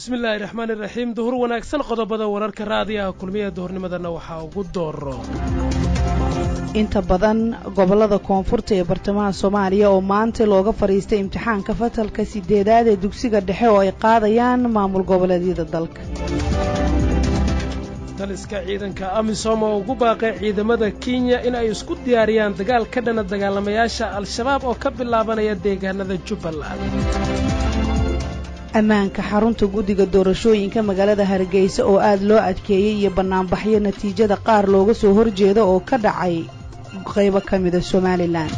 bismillaahi raxmaan iraxiim duhur wanaagsan qodobada wararka raadiyaha kulmiya duhurnimadana waxaa ugu dooro inta badan gobollada koonfurta ee bartamaha soomaaliya oo maanta looga fadhiistay imtixaanka fasalka sideedaad ee dugsiga dhexe oo ay qaadayaan maamul goboleedyada dalka taliska ciidanka amisom oo ugu baaqay ciidamada kenya in ay isku diyaariyaan dagaal ka dhana dagaalamayaasha al-shabaab oo ka bilaabanaya deegaanada jubbaland ammaanka xarunta guddiga doorashooyinka magaalada hargeysa oo aad loo adkeeyey iyo bannaanbaxyo natiijada qaar looga soo horjeeda oo ka dhacay qaybo ka mida somalilan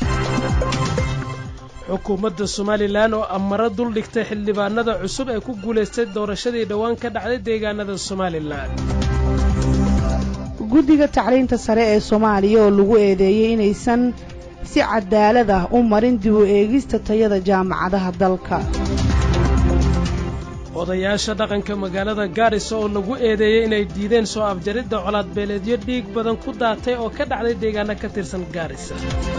xukuumadda somalilan oo amaro dul dhigtay xildhibaanada cusub ee ku guulaystay doorashadii dhowaan ka dhacday deegaanada somalilan guddiga tacliinta sare ee soomaaliya oo lagu eedeeyey inaysan si cadaalad ah u marin dib u eegista tayada jaamacadaha dalka odayaasha dhaqanka magaalada gaarisa oo lagu eedeeyey inay diideen soo afjaridda colaadbeeleedyo dhiig badan ku daatay oo ka dhacday deegaano ka tirsan gaarisa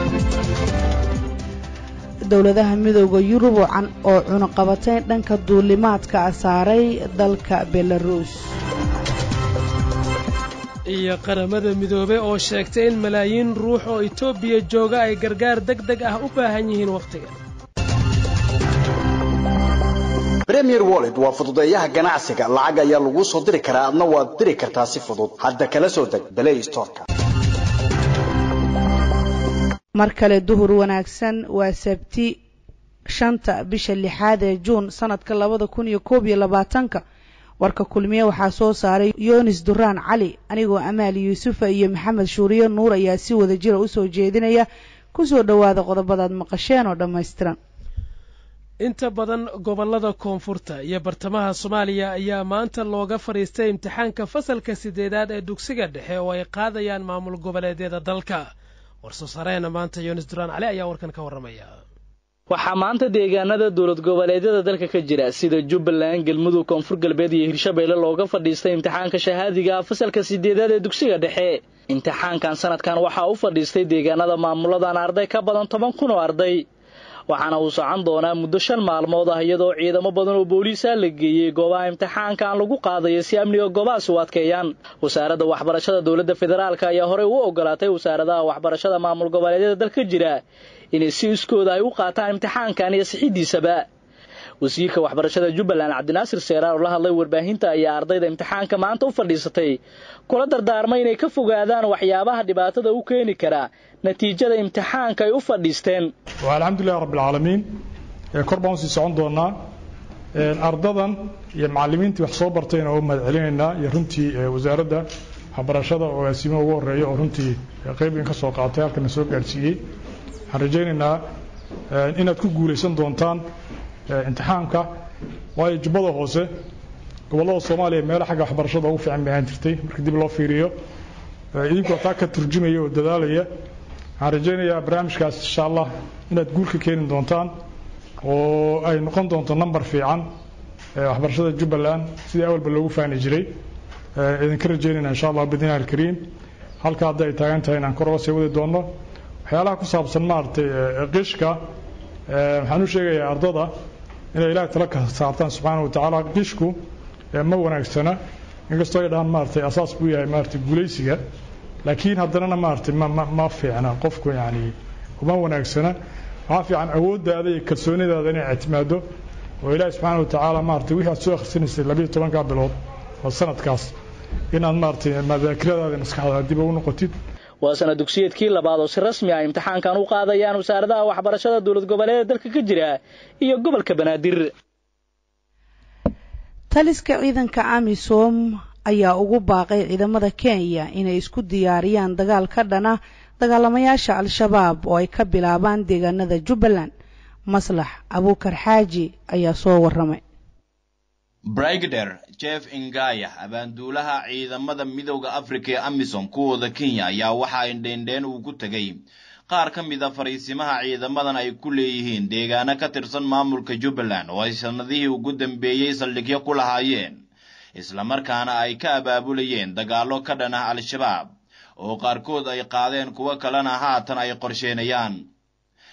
dowladaha midooda yurub oo cunuqabatay dhanka duulimaadka a saaray dalka belaruus iyo qaramada midoobey oo sheegtay in malaayiin ruux oo etoobiya jooga ay gargaar deg deg ah u baahan yihiin wakhtigan premier wallet waa fududeeyaha ganacsiga lacag ayaa laguu soo diri karaa adna waad diri kartaa si fudud hadda kala soo deg balay storka mar kale duhur wanaagsan waa sabti shanta bisha lixaad ee juun sanadka labada kun iyo koob iyo labaatanka warka kulmiye waxaa soo saaray yunis duraan cali anigoo amaal yuusufa iyo maxamed shuuriyo nuur ayaa si wada jira usoo jeedinaya kusoo dhowaada qodobadaad maqasheen oo dhammaystiran inta badan gobollada koonfurta iyo bartamaha soomaaliya ayaa maanta looga fadhiistay imtixaanka fasalka sideedaad ee dugsiga dhexe oo ay qaadayaan maamul goboleedyada dalka warsoo sareena maanta yunis duraan cali ayaa warkan ka warramaya waxaa maanta deegaanada dowlad goboleedyada dalka ka jira sida jubbaland galmudug koonfur galbeed iyo hirshabeelle looga fadhiistay imtixaanka shahaadiga fasalka sideedaad ee dugsiga dhexe imtixaankan sanadkan waxaa u fadhiistay deegaanada maamuladan arday ka badan toban kun oo arday waxaana uu socon doonaa muddo shan maalmood ah iyadoo ciidamo badan oo booliisaa la geeyey goobaha imtixaanka aan lagu qaadayo si amniga goobahaasi u adkeeyaan wasaaradda waxbarashada dowladda federaalk ayaa horey u ogolaatay wasaaradaha waxbarashada maamul goboleedyada dalka jira inay si iskooda ay u qaataan imtixaankan iyo sixidiisaba wasiirka waxbarashada jubbaland cabdinaasir seeraar oo la hadlay warbaahinta ayaa ardayda imtixaanka maanta u fadhiisatay kula dardaarmay inay ka fogaadaan waxyaabaha dhibaatada u keeni kara natiijada imtixaanka ay u fadhiisteen waa alxamdulilahi rabbilcaalamiin kor baan usii socon doonaa ardadan iyo macallimiintii wax soo bartayna oo mahad celinaynaa iyo runtii wasaaradda waxbarashada oo aasiimo ugu horeeya oo runtii qeybin ka soo qaatay halkana soo gaadhsiiyey waxaan rajaynaynaa inaad ku guulaysan doontaan imtixaanka waayo jubbada hoose gobollada soomaaliya meelo xagga waxbarashada ugu fiican bay ahaan jirtay marka dib loo fiiriyo idinkoo taa ka turjumaya oo dadaalaya waxaan rajaynayaa barnaamijkaas insha allah inaad guul ka keeni doontaan oo ay noqon doonto number fiican waxbarashada jubbaland sidii awalba loogu faani jiray idinka rajaynayna insha allah bidnillahi alkariim halka hadda ay taagan tahay inaan kor oga sii wadi doonno waxyaalaha ku saabsan maaragtay qishka waxaan u sheegayaa ardada inay ilaah tala ka saartaan subxaana watacaala qishku ma wanaagsana inkastoo ay dhahaan maaragtay asaas buu yahay maaragtay guulaysiga laakiin haddanana maaragtay ma ma ma fiicna qofku yacni uma wanaagsana waxaa fiican awooddaada iyo kalsoonidaada inay ictimaado oo ilaahi subxaana watacaala maaragtay wixii aad soo akhrisanaysay labiyo tobankaa bilood oo sanadkaas inaad maaragtay madaakiradaada maskaxdaada dib ugu noqotid waa sana dugsiyeedkii labaad oo si rasmi ah imtixaankan u qaadayaan wasaaradaha waxbarashada dowlad goboleeda dalka ka jira iyo gobolka banaadir taliska ciidanka amisom ayaa ugu baaqay ciidamada kenya inay isku diyaariyaan dagaal ka dhana dagaalamayaasha al-shabaab oo ay ka bilaabaan deegaanada jubbaland maslax abuukar xaaji ayaa soo warramay brigder jeff ingaya abaanduulaha ciidamada midowda afrika ee amisom kuwooda kenya ayaa waxaa indheendheen uu ku tegay qaar ka mid a fariisimaha ciidamadan ay ku leeyihiin deegaano ka tirsan maamulka jubbaland oo ay sannadihii ugu dambeeyey saldhigyo ku lahaayeen islamarkaana ay ka abaabulayeen dagaallo ka dhan ah al-shabaab oo qaarkood ay qaadeen kuwo kalena haatan ay qorsheenayaan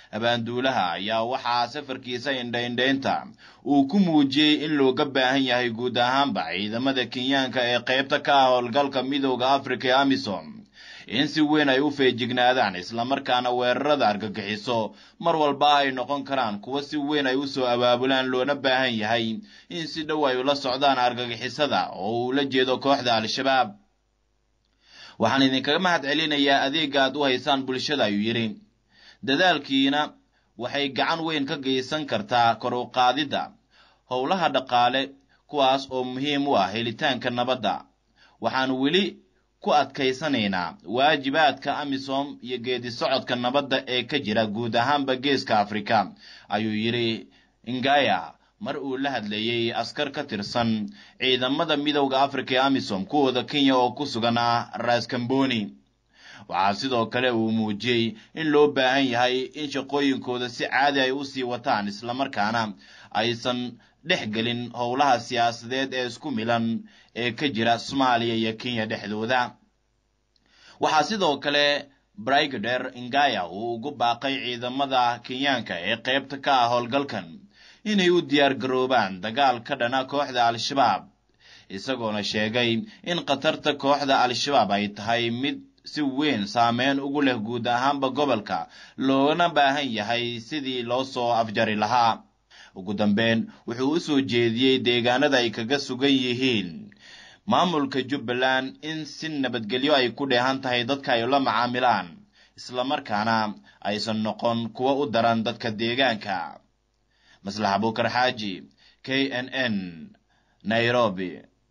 abaanduulaha ayaa waxaa safarkiisa indhaindhaynta uu ku muujiyey in looga baahan yahay guud ahaanba ciidamada kenyaanka ee qaybta ka ah howlgalka midowda africa ee amisom in si weyn ay u feejignaadaan islamarkaana weerarada argagixiso mar walba ay noqon karaan kuwa si weyn ay usoo abaabulaan loona baahan yahay in si dhow ay ula socdaan argagixisada oo uu la jeedo kooxda al-shabaab waxaan idinkaga mahad celinayaa adeega aad u haysaan bulshada ayuu yidhi dadaalkiina waxay gacan weyn ka geysan kartaa kor u qaadidda howlaha dhaqaale kuwaas oo muhiim u ah helitaanka nabadda waxaan weli ku adkaysanaynaa waajibaadka amisom iyo geedi socodka nabadda ee ka jira guud ahaanba geeska afrika ayuu yidhi ingaya mar uu la hadlayey askar ka tirsan ciidamada midowda africa ee amisom kuwooda kenya oo ku sugan ah raskamboni waxaa sidoo kale uu muujiyey in loo baahan yahay in shaqooyinkooda si caadi ay usii wataan islamarkaana aysan dhex gelin howlaha siyaasadeed ee isku milan ee ka jira soomaaliya iyo kenya dhexdooda waxaa sidoo kale brigader ingaya uu ugu baaqay ciidamada kenyaanka ee qaybta ka ah howlgalkan inay u diyaar garoobaan dagaal ka dhana kooxda al-shabaab isagoona sheegay in khatarta kooxda al-shabaab ay tahay mid si weyn saameyn ugu leh guud ahaanba gobolka loona baahan yahay sidii loo soo afjari lahaa ugu dambeyn wuxuu u soo jeediyey deegaanada ay kaga sugan yihiin maamulka jubbaland in si nabadgelyo ay ku dheehan tahay dadka ay la macaamilaan islamarkaana aysan noqon kuwa u daran dadka deegaanka maslax abuukar xaaji k n n nairobi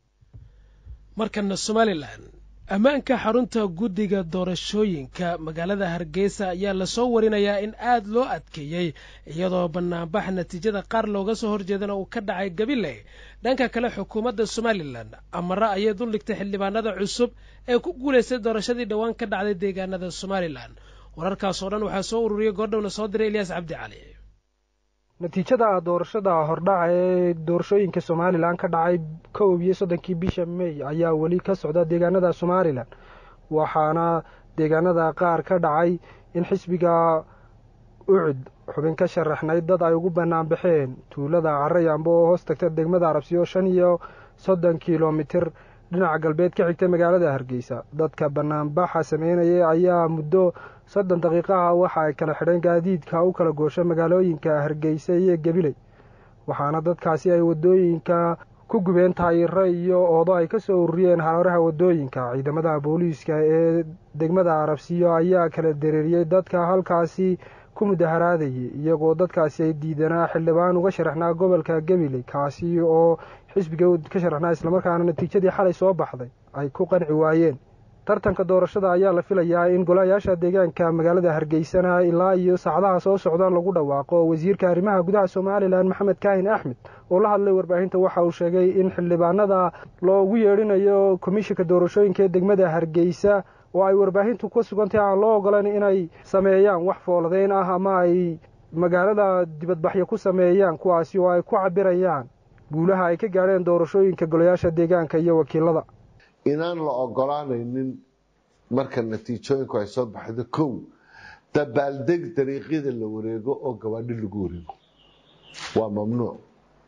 markana somalilan ammaanka xarunta guddiga doorashooyinka magaalada hargeysa ayaa lasoo warinayaa in aad loo adkeeyey iyadoo banaanbax natiijada qaar looga soo horjeedana uu ka dhacay gabile dhanka kale xukuumadda somalilan amare ayay duldhigtay xildhibaanada cusub ee ku guulaystay doorashadii dhowaan ka dhacday deegaanada somalilan wararkaasoo dhan waxaa soo ururiyey goordhowna soo diray elyaas cabdi cali natiijada doorashada hordhaca ee doorashooyinka somalilan ka dhacay kow iyo soddonkii bisha may ayaa weli ka socda deegaanada somalilan waxaana deegaanada qaar ka dhacay in xisbiga ucud xubin ka sharaxnayd dad ay ugu bannaan baxeen tuulada carayambo oo hoos tagta degmada arabsiyo shan iyo soddon kilomitir dhinaca galbeed ka xigta magaalada hargeysa dadka banaanbaxa sameynaya ayaa muddo soddon daqiiqaha waxa ay kala xidheen gaadiidka u kala goosho magaalooyinka hargeysa iyo gabiley waxaana dadkaasi ay wadooyinka ku gubeen taayiro iyo oodo ay ka soo ururiyeen hareeraha wadooyinka ciidamada booliiska ee degmada arabsiyo ayaa kala dareeriyey dadka halkaasi ku mudaharaadayay iyagoo dadkaasi ay diidanaa xildhibaan uga sharaxnaa gobolka gabiley kaasi oo xisbiga ka sharaxnaa islamarkaana natiijadii xalay soo baxday ay ku qanci waayeen tartanka doorashada ayaa la filayaa in golayaasha deegaanka magaalada hargeysana ilaa iyo saacadaha soo socdaan lagu dhawaaqo wasiirka arrimaha gudaha somalilan maxamed kaahin axmed oo la hadlay warbaahinta waxa uu sheegay in xildhibaanada loogu yeedhinayo komishinka doorashooyinka ee degmada hargeysa oo ay warbaahintu ka sugantahay aan loo ogolan inay sameeyaan wax fooladeyn ah ama ay magaalada dibadbaxyo ku sameeyaan kuwaasi oo ay ku cabirayaan guulaha ay ka gaadheen doorashooyinka golayaasha deegaanka iyo wakiilada inaan la ogolaanaynin marka natiijooyinku ay soo baxdo kow dabaaldeg dariiqyada la wareego oo gabaadhi lagu wareego waa mamnuuc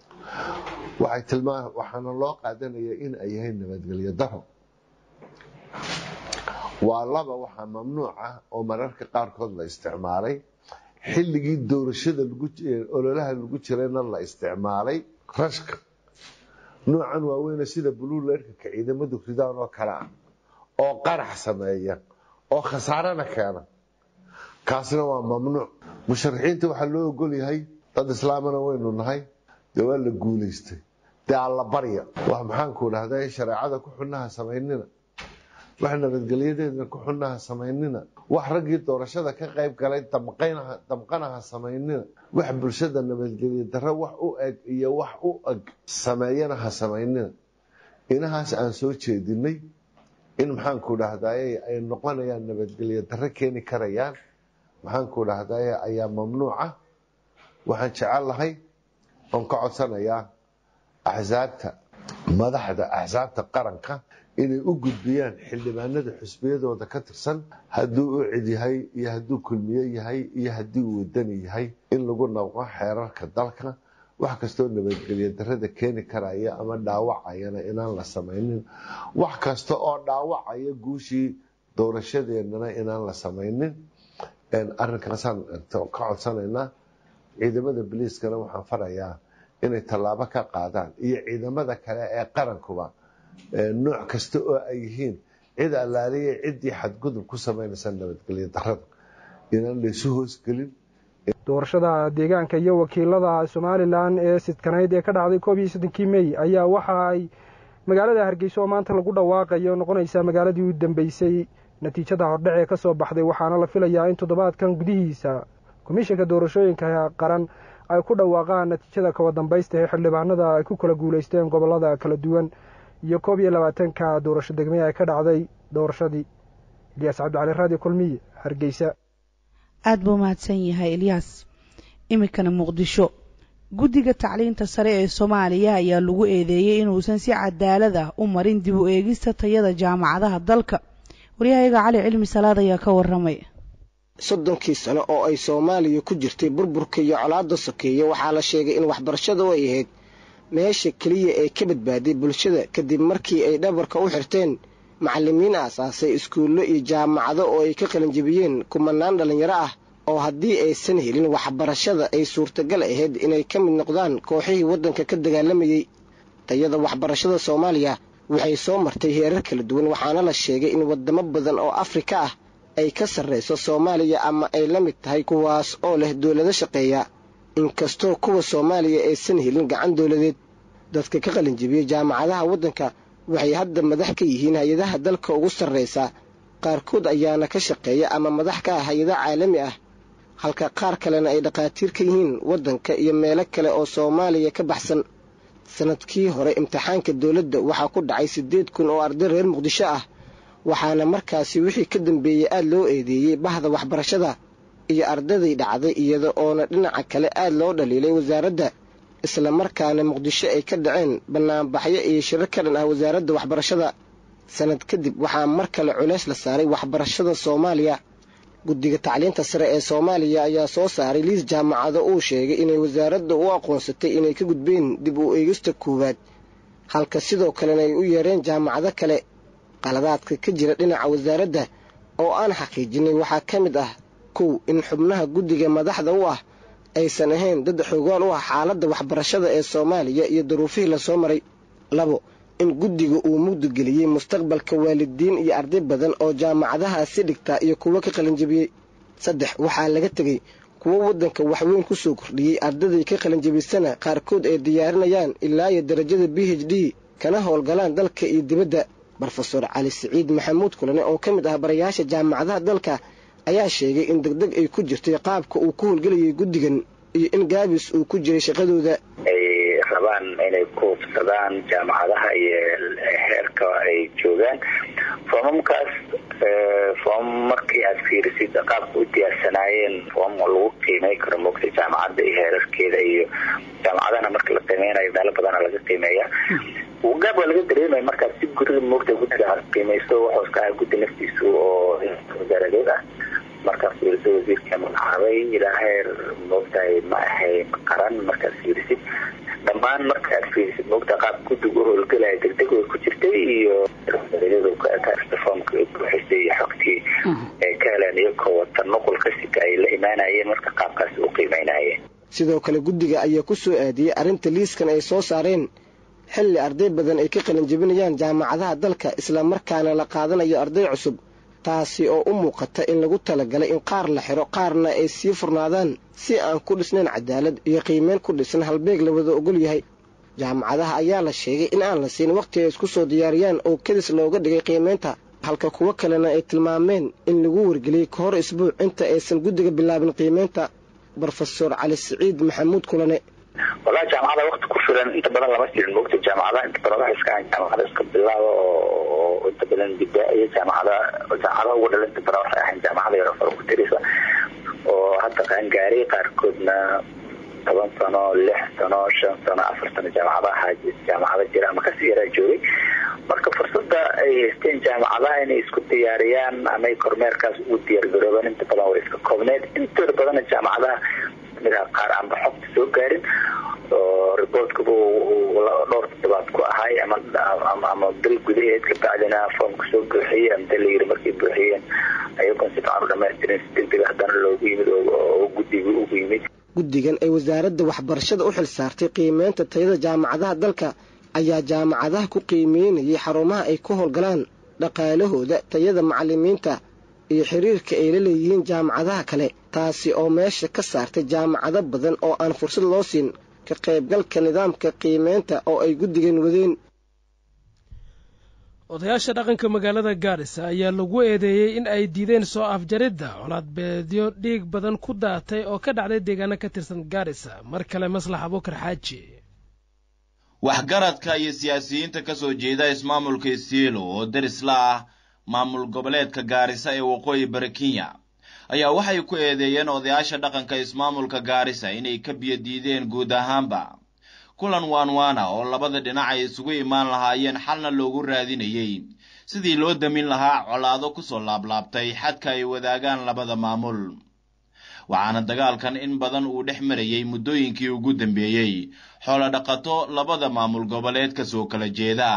waxay tilmaa waxaana loo qaadanayaa in ay yahay nabadgelyo daro waa laba waxaa mamnuuc ah oo mararka qaarkood la isticmaalay xilligii doorashada ololaha lagu jirayna la isticmaalay rashka noocan waaweyne sida buluulerka ciidamadu ridaan oo kale ah oo qarax sameeya oo khasaarana keena kaasna waa mamnuuc musharaxiinta waxaa loo ogol yahay dad islaamana waynu nahay dee waa la guulaystay dee alla barya wax maxaanku dhahda shareecada ku xunnaha samaynina wax nabadgelyadeedna ku xunnaha samaynina wax raggii doorashada ka qayb galay damqanaha samaynina wax bulshada nabadgelya darre wax u eg iyo wax u eg sameeyana ha samaynina inahaas aan soo jeedinay in maxaanku dhahdaye ay noqonayaan nabadgelyo darre keeni karayaan maxaanku dhahdaye ayaa mamnuuca waxaan jecel lahay oon ka codsanayaa axsaabta madaxda axsaabta qaranka inay u gudbiyaan xildhibaanada xusbiyadooda ka tirsan hadduu u cid yahay iyo hadduu kulmiye yahay iyo haddii uu wadani yahay in lagu naqo xeerarka dalka wax kastoo nabadgelyo darada keeni karaya ama dhaawacayana inaan la samaynin wax kasta oo dhaawacaya guushii doorashadeennana inaan la samaynin arrinkaasaan ka codsanaynaa ciidamada boliiskana waxaan farayaa inay tallaabo ka qaadaan iyo ciidamada kale ee qarankuba nooc kasta oo ay yihiin cid allaaliya ciddii xadgudub ku samaynaysa nabadgelyo darada inaan laysu hoosgelin doorashada deegaanka iyo wakiilada somalilan ee sidkanayd ee ka dhacday koob iyo soddonkii mey ayaa waxa ay magaalada hargeysa oo maanta lagu dhawaaqayo noqonaysaa magaaladii u dambeysay natiijada hordhac ee kasoo baxday waxaana la filayaa in toddobaadkan gudihiisa komishanka doorashooyinka qaran ay ku dhawaaqaan natiijada kawa dambaysta ee xildhibaanada ay ku kala guuleysteen gobolada kala duwan iyo koob iyo labaatanka doorasho degmee ay ka dhacday doorashadii ilyaas cabdicali raadi kulmiye hargeysa aada buu mahadsan yahay ilyaas iminkana muqdisho guddiga tacliinta sare ee soomaaliya ayaa lagu eedeeyey inuusan si cadaalad ah u marin dib u eegista tayada jaamacadaha dalka waryahayaga cali cilmi salaad ayaa ka waramay soddonkii sano oo ay soomaaliya ku jirtay burburka iyo colaadda sokeeye waxaa la sheegay in waxbarashadu ay ahayd meesha keliya ee ka badbaaday bulshada kadib markii ay dhabarka u xirteen macallimiin aasaasay iskuullo iyo jaamacado oo ay ka qalinjibiyeen kumanaan dhallinyaro ah oo haddii aysan helin waxbarashada ay suurtagal ahayd inay ka mid noqdaan kooxihii waddanka ka dagaalamayey tayada waxbarashada soomaaliya waxay soo martay heerar kala duwan waxaana la sheegay in waddamo badan oo afrika ah ay ka sarrayso soomaaliya ama ay la mid tahay kuwaas oo leh dowlado shaqeeya inkastoo kuwa soomaaliya aysan helin gacan dowladeed dadka ka qalinjibiyey jaamacadaha waddanka waxay hadda madax ka yihiin hay-adaha dalka ugu sarraysa qaarkood ayaana ka shaqeeya ama madax ka ah hay-ada caalami ah halka qaar kalena ay dhakhaatiir ka yihiin waddanka iyo meelo kale oo soomaaliya ka baxsan sanadkii hore imtixaanka dowladda waxaa ku dhacay siddeed kun oo arday reer muqdisho ah waxaana markaasi wixii ka dambeeyey aad loo eedeeyey bahda waxbarashada iyo ardaday dhacday iyada oona dhinaca kale aad loo dhaliilay wasaaradda islamarkaana muqdisho ay ka dhaceen bannaanbaxyo iyo shirar ka dhan ah wasaaradda waxbarashada sanad kadib waxaa mar kale culays la saaray waxbarashada soomaaliya guddiga tacliinta sare ee soomaaliya ayaa soo saaray liis jaamacado uu sheegay inay wasaaradda u aqoonsatay inay ka gudbeen dib u eegista koowaad halka sidoo kalena ay u yeereen jaamacado kale qaladaadka ka jira dhinaca wasaaradda oo aan xaqiijinay waxaa ka mid ah kow in xubnaha guddiga madaxda u ah aysan ahayn dad xoogaan u ah xaaladda waxbarashada ee soomaaliya iyo duruufihii lasoo maray labo in guddiga uu mugdigeliyey mustaqbalka waalidiin iyo arday badan oo jaamacadahaasi dhigtaa iyo kuwo ka qalinjabiyey saddex waxaa laga tegey kuwo waddanka waxweyn ku soo kordhiyey ardaday ka qalinjabisana qaarkood ay diyaarinayaan ilaa iyo darajada b h d kana howlgalaan dalka iyo dibadda rofeor cali siciid maxamuud kulane oo ka mid ah barayaasha jaamacadaha dalka ayaa sheegay in degdeg ay ku jirtay qaabka uu ku howlgelayay guddigan iyo in gaabis uu ku jiray shaqadooda ay rabaan inay ku hubsadaan jaamacadaha iyo heerka ay joogaan foomamkaas foom markii aad fiirisid qaabka u diyaarsanaayeen foom lagu qiimey karo moogta jaamacadda iyo heerarkeeda iyo jaamacadahana marka la qiimeynayo meelo badana laga qiimeeya gaab waa laga dareemaya markaas si guriga moogta guddiga aad qiimeyso waxuu iska aha guddi naftiisu oo wasaaradeed ah markaad fiiriso wasiirka magacaabay ilaa heer moogtahay ma ahayn qaran markaad fiirisid dhammaan marka aad fiirisid moogta qaab guddiga u howlgelaya degdeg way ku jirtay iyo foomka buuxisay iyo xogtii ay ka heleen iyakoo wata nuqul ka sita ay la imaanayeen marka qaabkaas u qiimeynayeen sidoo kale guddiga ayaa ku soo aadiyey arrinta liiskan ay soo saareen xilli arday badan ay ka qalinjabinayaan jaamacadaha dalka islamarkaana la qaadanayo arday cusub taasi oo u muuqata in lagu talagalay in qaar la xiro qaarna ay sii furnaadaan si aan ku dhisnayn cadaalad iyo qiimeyn ku dhisan halbeeg la wada ogol yahay jaamacadaha ayaa la sheegay in aan la siin wakhti ay isku soo diyaariyaan oo kadis looga dhigay qiimeynta halka kuwo kalena ay tilmaameen in lagu wargeliyey ka hor isbuuc inta aysan guddiga bilaabin qiimeynta rofeor cali siciid maxamuud kulane wallahi jaamacada wakti ku filan inta badan lama jirin moogta jaamacadaha inta badan waxay iska ahayn jaamacada iska bilaaba oo inta badan bidaa'iya jaamacada jaamacadaha ugu dhala inta badan waxay ahayn jaamacada yaro farokutirisa oo hadda qaangaaray qaarkoodna toban sano lix sano shan sano afar sano jaamacadaha jaamacada jira ama kasii yaraa joogay marka fursada ay haysteen jaamacadaha inay isku diyaariyaan amay kormeerkaas ugu diyaargaroobaan inta badan way iska koobneed intooda badana jaamacadaha midaha qaar aanba xogta soo gaarin oo riboortkaba dhowr toddobaad ku ahay ama ama bil gudaheed kabacdina foomka soo buuxiyey amda la yiri markay buuxiyeen ayagoon si fican u dhamaystirin si degdega haddana loogu yimid oo guddiga ugu yimid guddigan ay wasaaradda waxbarashada u xil saartay qiimeynta tayada jaamacadaha dalka ayaa jaamacadaha ku qiimeynayay xarumaha ay ku howlgalaan dhaqaalahooda tayada macalimiinta iyo xiriirka ay la leeyihiin jaamacadaha kale taasi oo meesha ka saartay jaamacado badan oo aan fursad loo siin ka qaybgalka nidaamka qiimeynta oo ay guddigan wadeen odayaasha dhaqanka magaalada gaarisa ayaa lagu eedeeyey in ay diideen soo afjaridda colaadbeedyo dhiig badan ku daatay oo ka dhacday deegaano ka tirsan gaarisa mar kale maslax abuukar xaaji waxgaradka iyo siyaasiyiinta ka soo jeeda ismaamulka isiilo oo derisla ah maamul goboleedka gaarisa ee waqooyi bari kenya ayaa waxay ku eedeeyeen odayaasha dhaqanka ismaamulka gaarisa inay ka biyo diideen guud ahaanba kulan waanwaana oo labada dhinac ay isugu imaan lahaayeen xalna loogu raadinayey sidii loo damin lahaa colaado kusoo laablaabtay xadka ay wadaagaan labada maamul waxaana dagaalkan in badan uu dhex marayey muddooyinkii ugu dambeeyey xoolo dhaqato labada maamul goboleed ka soo kala jeeda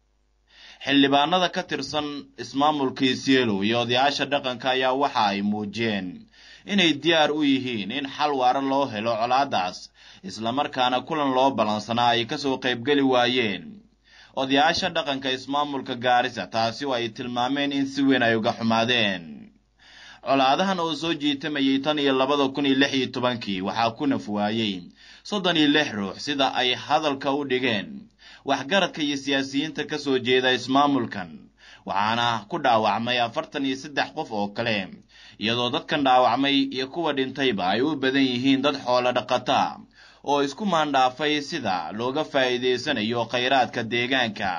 xildhibaanada ka tirsan ismaamulka isielo iyo odayaasha dhaqanka ayaa waxa ay muujiyeen inay diyaar u yihiin in xal waara loo helo colaadaas islamarkaana kulan loo ballansanaa ay kasoo qaybgeli waayeen odayaasha dhaqanka ismaamulka gaarisa taasi oo ay tilmaameen in si weyn ay uga xumaadeen colaadahan oo soo jiitamayay tan iyo labada kun iyo lix iyo tobankii waxaa ku naf waayey soddon iyo lix ruux sida ay hadalka u dhigeen waxgaradka iyo siyaasiyiinta ka soo jeeda ismaamulkan waxaana ku dhaawacmay afartan iyo saddex qof oo kale iyadoo dadkan dhaawacmay iyo kuwa dhintayba ay u badan yihiin dad xoolo dhaqata oo isku maandhaafay sida looga faa'iidaysanayo khayraadka deegaanka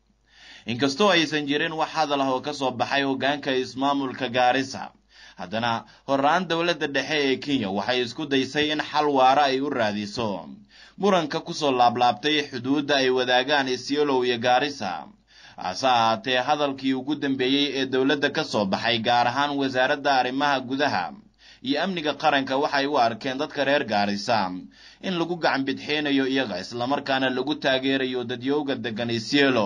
inkastoo aysan jirin wax hadal ah oo ka soo baxay hoggaanka ismaamulka gaarisa haddana horaan dowladda dhexe ee kenya waxay isku daysay in xal waara ay u raadiso muranka kusoo laablaabtay xuduudda ay wadaagaan isiolow iyo gaarisa hase ahaatee hadalkii ugu dambeeyey ee dowladda ka soo baxay gaar ahaan wasaaradda arrimaha gudaha iyo amniga qaranka waxay u arkeen dadka reer gaarisa in lagu gacan bidxeynayo iyaga islamarkaana lagu taageerayo dadyowga deggan isielo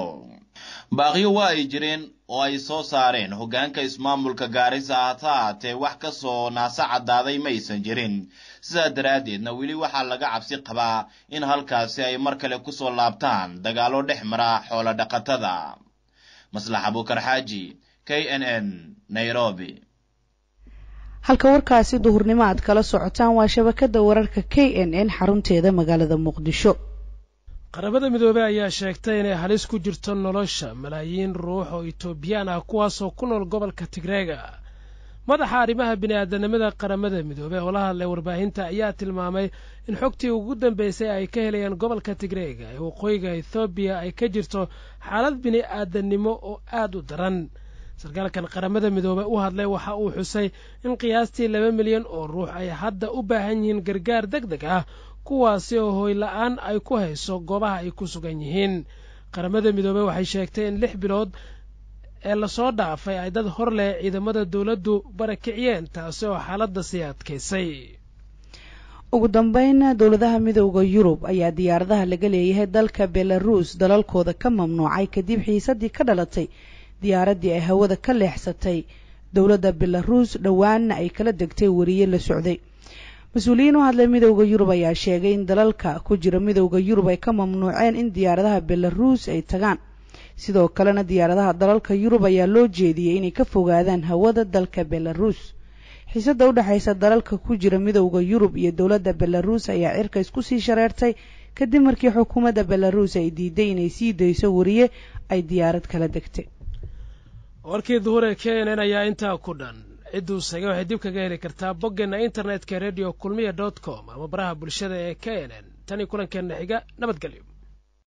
baaqyo waa ay jireen oo ay soo saareen hoggaanka ismaamulka gaarisa hata ahaatee wax ka soo naasa caddaaday maysan jirin sidaa daraaddeedna weli waxaa laga cabsi qabaa in halkaasi ay mar kale kusoo laabtaan dagaallo dhex mara xoolo dhaqatada maslax abuukar xaaji k n n nairobi halka warkaasi duhurnimo aad kala socotaan waa shabakadda wararka k n n xarunteeda magaalada muqdisho qaramada midoobey ayaa sheegtay inay halis ku jirto nolosha malaayiin ruux oo etoobiyaan ah kuwaasoo ku nool gobolka tigreega madaxa arrimaha bini'aadanimada qaramada midoobey oo la hadlay warbaahinta ayaa tilmaamay in xogtii ugu dambeysay ay ka helayaan gobolka tigreega ee waqooyiga ethoobiya ay ka jirto xaalad bini'aadanimo oo aad u daran sarkaalkan qaramada midoobey u hadlay waxa uu xusay in qiyaastii laba milyan oo ruux ay hadda u baahan yihiin gargaar deg deg ah kuwaasi oo hooyla'aan ay ku hayso goobaha ay ku sugan yihiin qaramada midoobey waxay sheegtay in lix bilood ee lasoo dhaafay ay dad hor leh ciidamada dowladdu barakiciyeen taasi oo xaaladda sii adkaysay ugu dambeyn dowladaha midooda yurub ayaa diyaaradaha laga leeyahay dalka belaruus dalalkooda ka mamnuucay kadib xiisadii ka dhalatay diyaaraddii ay hawada ka leexsatay dowladda belaruus dhowaanna ay kala degtay wariye la socday mas-uuliyiin u hadlay midowda yurub ayaa sheegay in dalalka ku jira midowda yurub ay ka mamnuuceen in diyaaradaha belaruus ay tagaan sidoo kalena diyaaradaha dalalka yurub ayaa loo jeediyey inay ka fogaadaan hawada dalka belaruus xiisada u dhexaysa dalalka ku jira midowda yurub iyo dowladda belaruus ayaa cirka isku sii shareertay kadib markii xukuumadda belaruus ay diiday inay sii dayso wariye ay diyaarad kala degtay warkii duhur ee k n n ayaa intaa ku dhan cidduu sagay waxay dib kaga heli kartaa boggeena internetka radio kulmiya dot com ama baraha bulshada ee k n n tanii kulankeenna xiga nabadgelyo